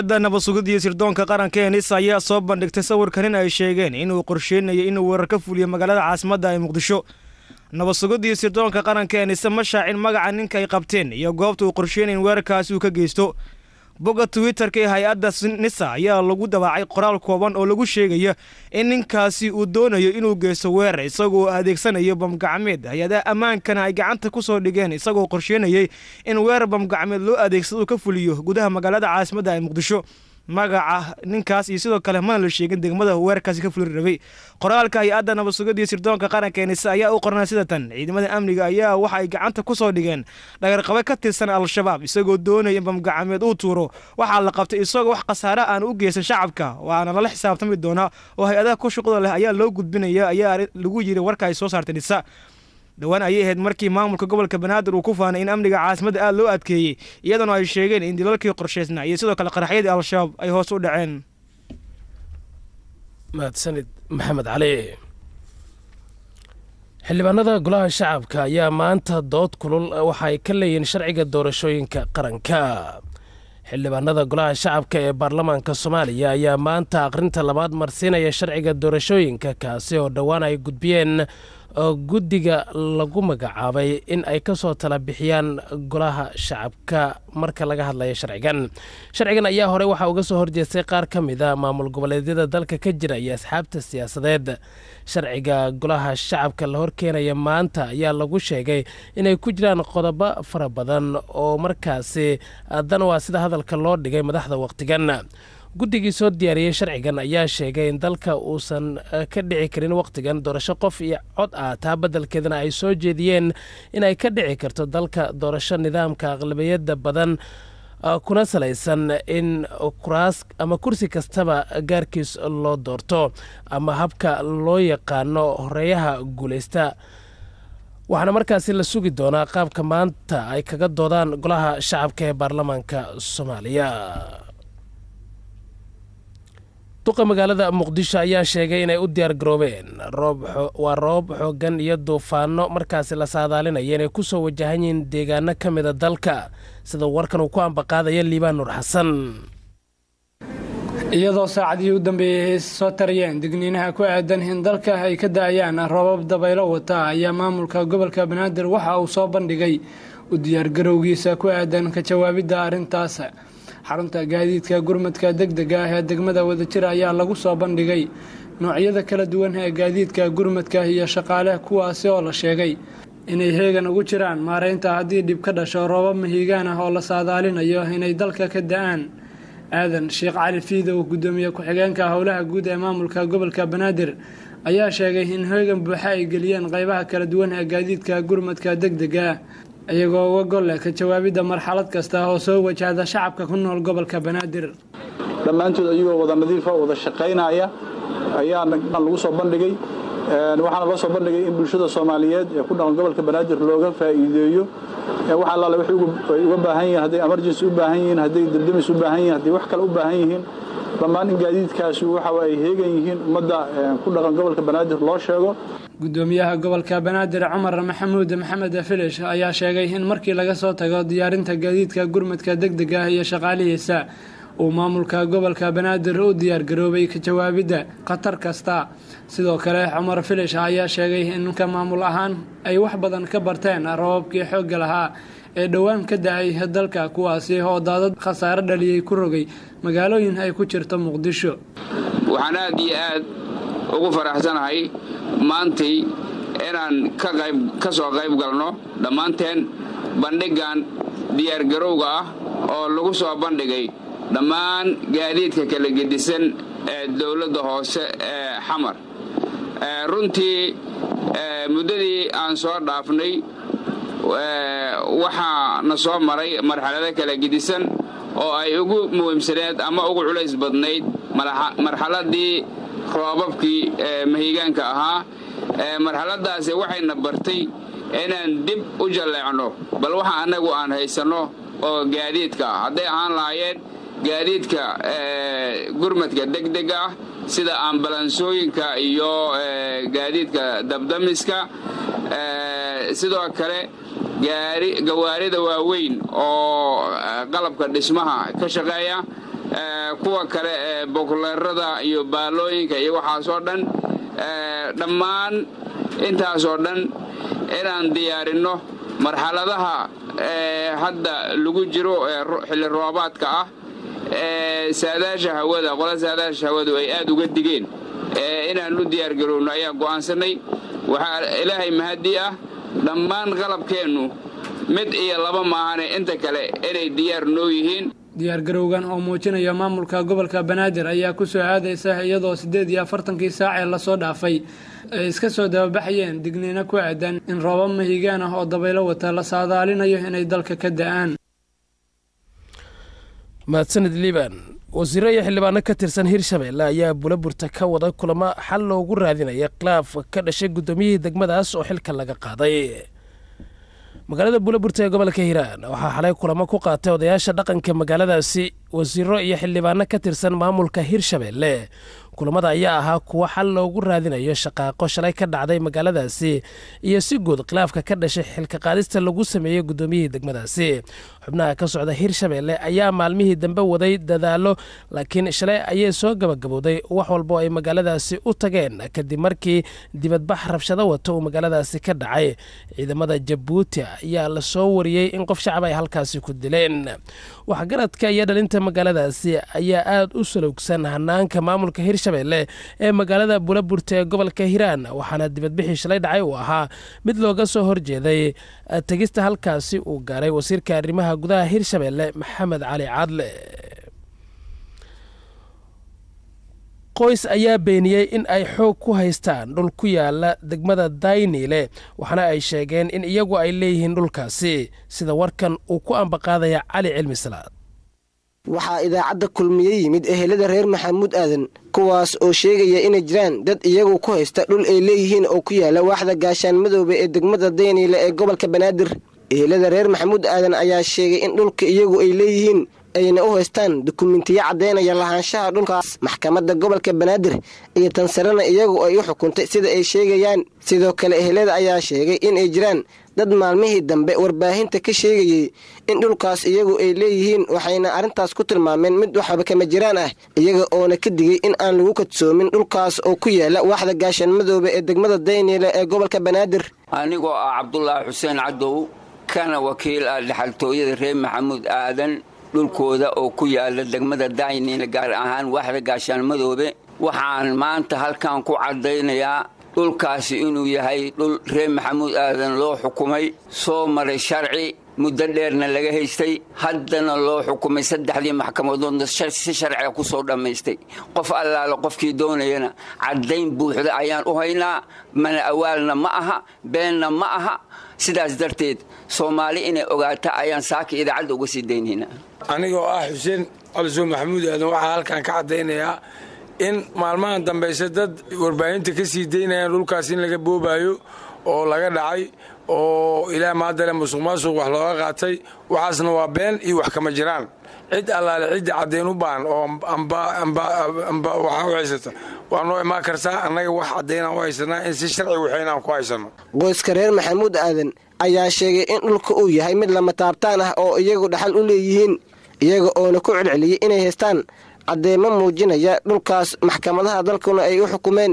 hay-adda nabadsugidii sirdoonka qaranka ee nisa ayaa soo bandhigtay sawirkan in ay sheegeen inuu qorsheynayo inuu weerar ka fuliyo magaalada caasimadda ee muqdisho nabadsugidii sirdoonka qaranka ee nise ma shaacin magaca ninka ay qabteen iyo goobta uu qorsheynaya in weerarkaasi uu ka geysto bogga twitterka ee hay-adda nisa ayaa lagu dabaacay qoraal kooban oo lagu sheegaya in ninkaasi uu doonayo inuu geysto weerar isagoo adeegsanayo bamgacmeed hay-adaha ammaankana ay gacanta ku soo dhigeen isagoo qorsheynayay in weerar bamgacmeed loo adeegsado uu ka fuliyo gudaha magaalada caasimadda ee muqdisho magaca ninkaas iyo sidoo kale mana la sheegin degmada weerarkaasi ka fuli rabay qoraalka hay-adda nabadsugadii sirdoonka qaranka ee nise ayaa u qornay sida tan ciidamada amniga ayaa waxa ay gacanta ku soo dhigeen dhagarqabe ka tirsan al-shabaab isagoo doonaya in bamgacameed uu tuuro waxaa la qabtay isagoo wax khasaare aan u geysan shacabka waana lala xisaabtami doonaa oo hay-adaha ku shuqda leh ayaa loo gudbinaya ayaa lagu yiri warka ay soo saartay nisa dhowaan ayay ahayd markii maamulka gobolka banaadir uu ku faanay in amniga caasimadda aada loo adkeeyey iyadoona ay sheegeen in dilalkii qorshaysnaa iyo sidoo kale qaraxyadii al-shabaab ay hoos u dhaceen mahadsanid maxamed cali xildhibaanada golaha shacabka ayaa maanta dood kulul waxaay ka leeyihiin sharciga doorashooyinka qaranka xildhibaanada golaha shacabka ee baarlamaanka soomaaliya ayaa maanta akhrinta labaad marsiinaya sharciga doorashooyinka kaasi oo dhowaan ay gudbiyeen guddiga lagu magacaabay in ay ka soo tala bixiyaan golaha shacabka marka laga hadlaya sharcigan sharcigan ayaa hore waxaa uga soo horjeestay qaar ka mid a maamul goboleedyada dalka ka jira iyo asxaabta siyaasadeed sharciga golaha shacabka la horkeenaya maanta ayaa lagu sheegay inay ku jiraan qodobo fara badan oo markaasi dan waa sida hadalka loo dhigay madaxda wakhtigan guddigii soo diyaariyey sharcigan ayaa sheegay in dalka uusan ka dhici karin wakhtigan doorasho qof iyo cod ah taa beddelkeedana ay soo jeediyeen inay ka dhici karto dalka doorasho nidaamka aqlabiyadda badan kuna salaysan in kuraas ama kursi kastaba gaarkiis loo doorto ama habka loo yaqaano horeeyaha guulaysta waxaana markaasi la sugi doonaa qaabka maanta ay kaga doodaan golaha shacabka ee baarlamaanka soomaaliya duqa magaalada muqdisho ayaa sheegay inay u diyaar garoobeen waa roob xoogan iyo duufaano markaasi la saadaalinaya inay ku soo wajahan yihiin deegaano ka mida dalka sida warkan uu ku ambaqaadaya liibaan nuur xasan iyadoo saacadihii u dambeeyey ay soo tarayeen digniinaha ku aadan in dalka ay ka da-ayaan roobab dabaylo wata ayaa maamulka gobolka banaadir waxa uu soo bandhigay u diyaargarowgiisa ku aadan ka jawaabidda arrintaas xarunta gaadiidka gurmadka degdega ah ee degmada wadajir ayaa lagu soo bandhigay noocyada kala duwan ee gaadiidka gurmadka iyo shaqaale kuwaasi oo la sheegay inay heegan ugu jiraan maareynta haddii dhib ka dhasho roobab mahiigaan ah oo la saadaalinayo inay dalka ka da-aan aadan sheekh cali fiidow gudoomiye ku-xigeenka howlaha guud ee maamulka gobolka banaadir ayaa sheegay in heegan buuxa ay geliyeen qeybaha kala duwan ee gaadiidka gurmadka degdega iyagoo uga gol leh ka jawaabidda marxalad kasta oo soo wajahda shacabka ku nool gobolka banaadir dhammaantood ayagoo wada nadiifa wada shaqaynaya ayaa lagu soo bandhigay waxaana loo soo bandhigay in bulshada soomaaliyeed ee ku dhaqan gobolka banaadir looga faa'iideeyo wax allaale waxay uga baahan yihiin hadday emergency u baahan yihiin hadday dardamis u baahan yihiin hadday wax kale u baahan yihiin dhammaan in gaadiidkaasi waxa ay heegan yihiin ummadda ku dhaqan gobolka banaadir loo sheego gudoomiyaha gobolka banaadir cumar maxamuud maxamed filish ayaa sheegay in markii laga soo tago diyaarinta gaadiidka gurmadka degdega ah iyo shaqaalihiisa uu maamulka gobolka banaadir u diyaargaroobay ka jawaabidda khatar kasta sidoo kale cumar filish ayaa sheegay in ka maamul ahaan ay wax badan ka barteen rababkii xoogga lahaa ee dhowaan ka da-ay dalka kuwaasi oo daadad khasaare dhaliyey ku rogay magaalooyin ay ku jirto muqdisho waxaan aad iyo aad ugu faraxsanahay maantay inaan ka soo qayb galno dhammaanteen bandhiggan diyaargarowga ah oo lagu soo bandhigay dhammaan gaadiidka kala gedisan ee dowladda hoose ee xamar runtii muddadii aan soo dhaafnay waxaa na soo maray marxalado kala gedisan oo ay ugu muhiimsaneed ama ugu culays badnayd marxaladii roobabkii mahiigaanka ahaa marxaladaasi waxayna bartay inaan dib u jalleecno bal waxa annagu aan haysanno oo gaadiidka ah hadday ahaan lahaayeen gaadiidka gurmadka degdega ah sida ambalansooyinka iyo gaadiidka dabdamiska sidoo kale gawaarida waaweyn oo qalabka dhismaha ka shaqeeya kuwa kale ee bokuleerada iyo baalooyinka iyo waxaasoo dhan dhammaan intaasoo dhan inaan diyaarinno marxaladaha hadda lagu jiro ee xilli roobaadka ah ee saadaasha hawada qola saadaasha hawadu ay aad uga digeen inaan u diyaargarowno ayaa go'aansannay waxaa ilaahay mahadii ah dhammaan qalabkeennu mid iyo laba maahane inta kale inay diyaar noo yihiin diyaargarowgan oo muujinaya maamulka gobolka banaadir ayaa ku soo aadaysa iyadoo siddeed iyo afartankii saac ee lasoo dhaafay ay iska soo dababaxayeen digniino ku aadan in roobab mahigaan ah oo dabaylo wata la saadaalinayo inay dalka ka da'aan mahadsanid liban wasiiro iyo xildhibaano ka tirsan hirshabeelle ayaa bulaburta ka wada kulamo xal loogu raadinaya khilaaf ka dhashay guddoomiyihii degmadaas oo xilka laga qaaday magaalada bulaburta ee gobolka hiiraan waxaa xalay kulamo ku qaatay odayaasha dhaqanka magaaladaasi wasiiro iyo xildhibaano ka tirsan maamulka hirshabeelle kulamada ayaa ahaa kuwo xal loogu raadinayo shaqaaqo shalay ka dhacday magaaladaasi iyo si guud khilaafka ka dhashay xilka qaadista lagu sameeyey guddoomiyihii degmadaasi xubnaha ka socda hirshabeelle ayaa maalmihii dambe waday dadaalo laakiin shalay ayay soo gabagabowday wax walbo ay magaaladaasi u tageen kadib markii dibadbax rabshado wato uu magaaladaasi ka dhacay ciidamada jabuuti ayaa la soo wariyey in qof shacab ay halkaasi ku dileen waxgaradka iyo dhalinta magaaladaasi ayaa aad u salowgsan hanaanka maamulka hirshabeelle ee magaalada bulaburta ee gobolka hiiraan waxaana dibadbixii shalay dhacay uu ahaa mid looga soo horjeeday tegista halkaasi uu gaaray wasiirka arrimaha gudaha hirshabeelle maxamed cali caadle qoys ayaa beeniyey in ay xoog ku haystaan dhul ku yaala degmada dayniile waxaana ay sheegeen in iyagu ay leeyihiin dhulkaasi sida warkan uu ku ambaqaadaya cali cilmi salaad waxaa idaacadda kulmiye yimid ehelada reer maxamuud aadan kuwaas oo sheegaya inay jiraan dad iyagu ku haysta dhul ay leeyihiin oo ku yaala waaxda gaashaan madoobe ee degmada dayniile ee gobolka banaadir ehelada reer maxamuud aadan ayaa sheegay in dhulka iyagu ay leeyihiin ayna u haystaan dukumentiyo caddaynaya lahaanshaha dhulkaas maxkamadda gobolka banaadir iyo tansarena iyagu ay u xukuntay sida ay sheegayaan sidoo kale ehelada ayaa sheegay inay jiraan dad maalmihii dambe warbaahinta ka sheegayey in dhulkaas iyagu ay leeyihiin waxayna arrintaas ku tilmaameen mid waxba kama jiraan ah iyaga oona ka digay in aan lagu kadsoomin dhulkaas oo ku yaala waaxda gaashaan madoobe ee degmada dayniile ee gobolka banaadir anigoo ah cabdulaahi xuseen cadow kana wakiil ah dhaxaltooyada reer maxamuud aadan dhulkooda oo ku yaala degmada dayniile gaar ahaan waaxda gaashaan madoobe waxaan maanta halkan ku caddaynayaa dhulkaasi inuu yahay dhul reer maxamuud aadan loo xukumay soo maray sharci muddo dheerna laga haystay haddana loo xukumay saddexdii maxkamadoodna si sharciga ku soo dhammaystay qof allaale qofkii doonayana caddayn buuxda ayaan u haynaa mana awaalna ma aha beenna ma aha sidaas darteed soomaali inay ogaata ayaan saaka idaacadda uga sii daynaynaa anigoo ah xuseen calisoo maxamuud aadan waxaa halkan ka caddaynayaa in maalmahan dambayse dad warbaahinta ka sii daynayaan dhulkaas in laga boobaayo oo laga dhacay oo ilaa maadale musuq maasuq wax looga qaatay waxaasna waa been iyo wax kama jiraan cid allaale cidda caddayn u baahan oo amba waxaa u haysata waa noo imaan kartaa annaga wax caddaynaan u haysanaa in si sharci waxaynaan ku haysanno qoyska reer maxamuud aadan ayaa sheegay in dhulka uu yahay mid lama taabtaan ah oo iyagu dhaxal u leeyihiin iyaga oona ku celceliyey inay haystaan caddeemo muujinaya dhulkaas maxkamadaha dalkuna ay u xukumeen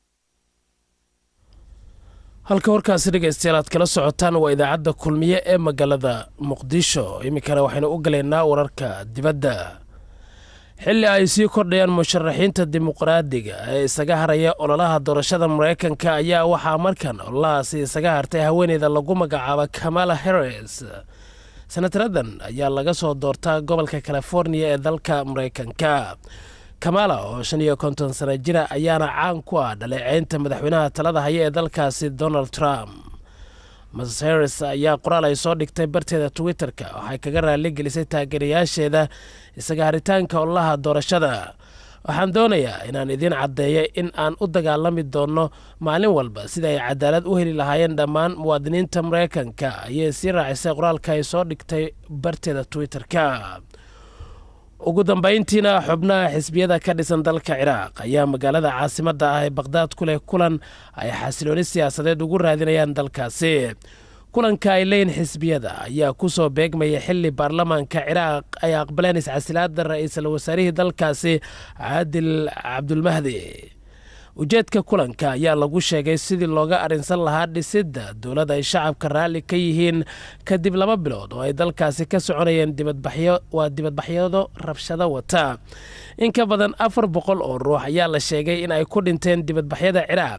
halka warkaasi dhegaystayaal aad kala socotaan waa idaacadda kulmiye ee magaalada muqdisho iminkana waxaynu u galaynaa wararka dibadda xilli ay sii kordhayaan musharaxiinta dimuqraadiga ee isaga haraya ololaha doorashada maraykanka ayaa waxaa markan ololahaasi isaga hartay haweeneyda lagu magacaabo kamala harris senataradan ayaa laga soo doortaa gobolka californiya ee dalka maraykanka kamala oo shan iyo konton sana jira ayaana caan ku ah dhaleeceynta madaxweynaha talada haya ee dalkaasi donald trump mrs harris ayaa qoraal ay soo dhigtay barteeda twitter-ka waxay kaga raaligelisay taageerayaasheeda isaga haritaanka ololaha doorashada waxaan doonayaa inaan idiin caddeeyo in aan u dagaalami doonno maalin walba sida ay cadaalad u heli lahaayeen dhammaan muwaadiniinta maraykanka ayay sii raacisay qoraalka ay soo dhigtay barteeda twitter-ka ugu dambayntiina xubnaha xisbiyada ka dhisan dalka ciraaq ayaa magaalada caasimadda ah ee baqhdaad ku leh kulan ay xasilooni siyaasadeed ugu raadinayaan dalkaasi kulanka ay leeyihin xisbiyada ayaa ku soo beegmaya xili baarlamaanka ciraaq ay aqbaleen iscasilaada ra-iisul wasaarihii dalkaasi caadil cabdulmahdi ujeedka kulanka ayaa lagu sheegay sidii looga arrinsan lahaa dhisidda dowladda ay shacabka raalli ka yihiin kadib laba bilood oo ay dalkaasi ka soconayeen dibadbaxyo waa dibadbaxyado rabshado wata in ka badan afar boqol oo ruux ayaa la sheegay in ay ku dhinteen dibadbaxyada ciraaq